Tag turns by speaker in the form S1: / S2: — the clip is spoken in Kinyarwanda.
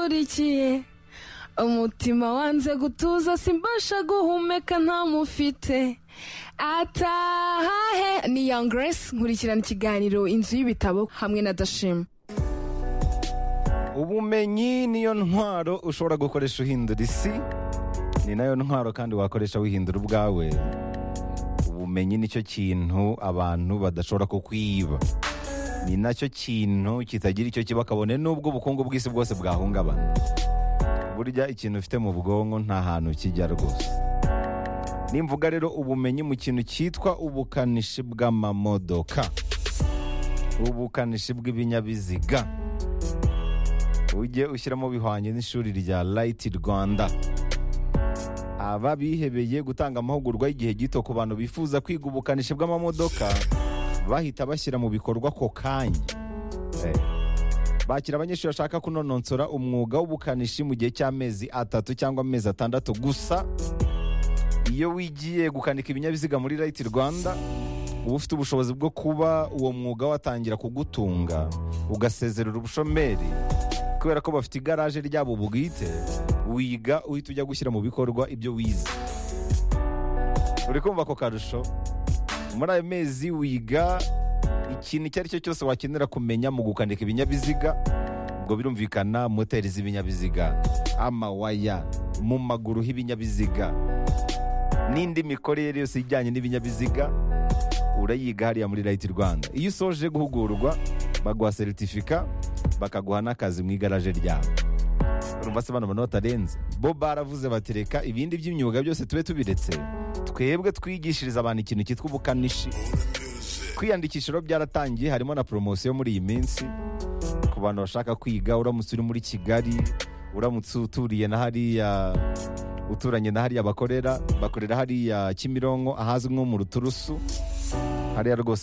S1: ngukurikiye umutima wanze gutuza simbasha guhumeka ntamufite atahahe ni young grace nkurikirana ikiganiro inzu y'ibitabo hamwe na dashima
S2: ubumenyi niyo ntwaro ushobora gukoresha uhindura isi ni nayo ntwaro kandi wakoresha wihindura ubwawe ubumenyi nicyo kintu abantu badashobora kukwiba ni nacyo kintu kitagira icyo kiba kabone n'ubwo ubukungu bw'isi bwose bwahungabana burya ikintu ufite mu bwonko nta hantu kijya rwose nimvuga rero ubumenyi mu kintu cyitwa ubukanishi bw'amamodoka ubukanishi bw'ibinyabiziga ujye ushyiramo bihwanye n'ishuri rya rayiti rwanda aba bihebeye gutanga amahugurwa y'igihe gito ku bantu bifuza kwiga ubukanishi bw'amamodoka bahita bashyira mu bikorwa ako kanya Eh. bakira abanyeshuri bashaka kunononsora umwuga w'ubukanishi mu gihe cy'amezi atatu cyangwa amezi atandatu gusa iyo wigiye gukanika ibinyabiziga muri rayiti rwanda uba ufite ubushobozi bwo kuba uwo mwuga watangira kugutunga ugasezerera ubushomeri kubera ko bafite igaraje ryabo bwite wiga uhita ujya gushyira mu bikorwa ibyo wize uri kumva ako karusho muri ayo mezi wiga ikintu icyo ari cyo cyose wakenera kumenya mu gukanika ibinyabiziga ubwo birumvikana moteri z'ibinyabiziga amawaya mu maguru h'ibinyabiziga n'indi mikorere yose ijyanye n'ibinyabiziga urayiga hariya muri rayiti rwanda iyo usoje guhugurwa baguha seritifika bakaguha n'akazi mu igaraje ryabo urumva se bano bantu batarenze bo baravuze batereka ibindi by'imyuga byose tube tubiretse twebwe twigishiriza abantu ikintu cyitwa ubukanishi kwiyandikisha rero byaratangiye harimo na poromosiyo muri iyi minsi ku bantu bashaka kwiga uramutse uri muri kigali uramutse uturiye na hariya uturanye na hariya bakorera bakorera hariya kimironko ahazwi nko mu ruturusu hariya rwose